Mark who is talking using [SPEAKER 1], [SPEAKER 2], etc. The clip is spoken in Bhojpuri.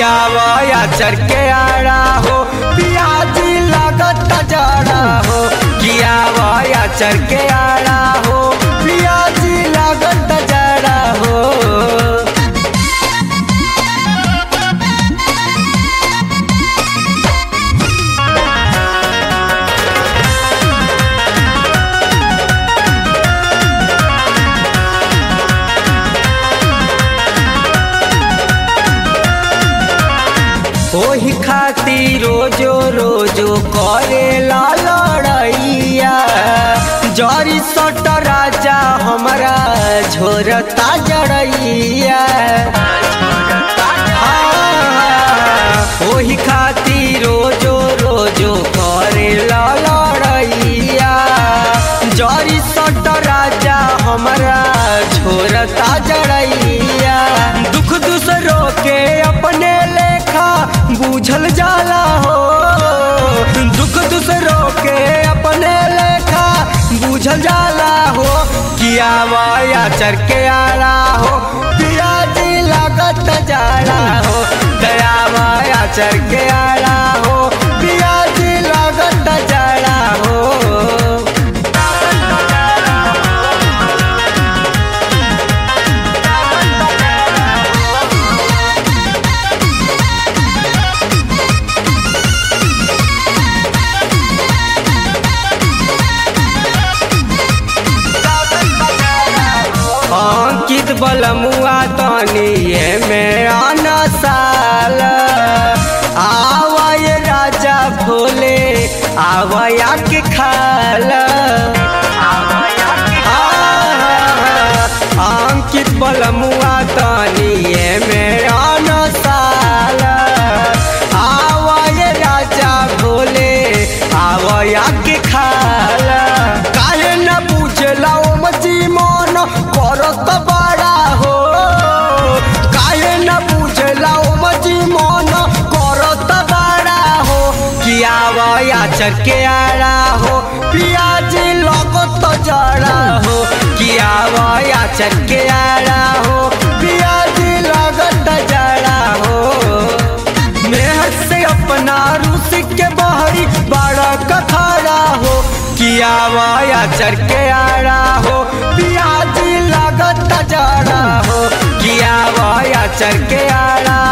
[SPEAKER 1] किया वाया चर के आड़ा हो पियाजी लागत जड़ा हो किया वाया चर के आड़ा हो पियाजी लागत जड़ा हो ओही खातिर रोजो रोजो करे ला लड़ैया जरी सट राजा हमरा झोरता जड़ैया ओही खातिर रोजो रोजो करे ला लड़ैया जरी सट राजा हमरा झोरता जड़ैया दुख दूसरों के अपने लेखा बूझल जाला हो दुख दूसरों के अपने लेखा बूझल जाला हो किया वाया चर के आला हो पियाजी लागत जाला हो दया माया चर के आला हो पियाजी लागत जाला हो अंकित बलमुआ तनिए में आना साल आवाय राजा भोले आवाया के खाल अंकित बलमुआ तनिए में आना साल आवाय राजा भोले आवाया के खाल काहे न पूछला ओ मची मन करत बड़ा हो काहे न पूछला ओ मची मन करत बड़ा हो किया वया चर के आड़ा हो पियाजी लगत जड़ा हो किया वया चर के आड़ा हो पियाजी लगत जड़ा हो मेहर से अपना रूस के बहरी बड़ा कखाड़ा हो किया वाया चर के आड़ा हो पियाजी लागत जड़ा हो किया वाया चर के आड़ा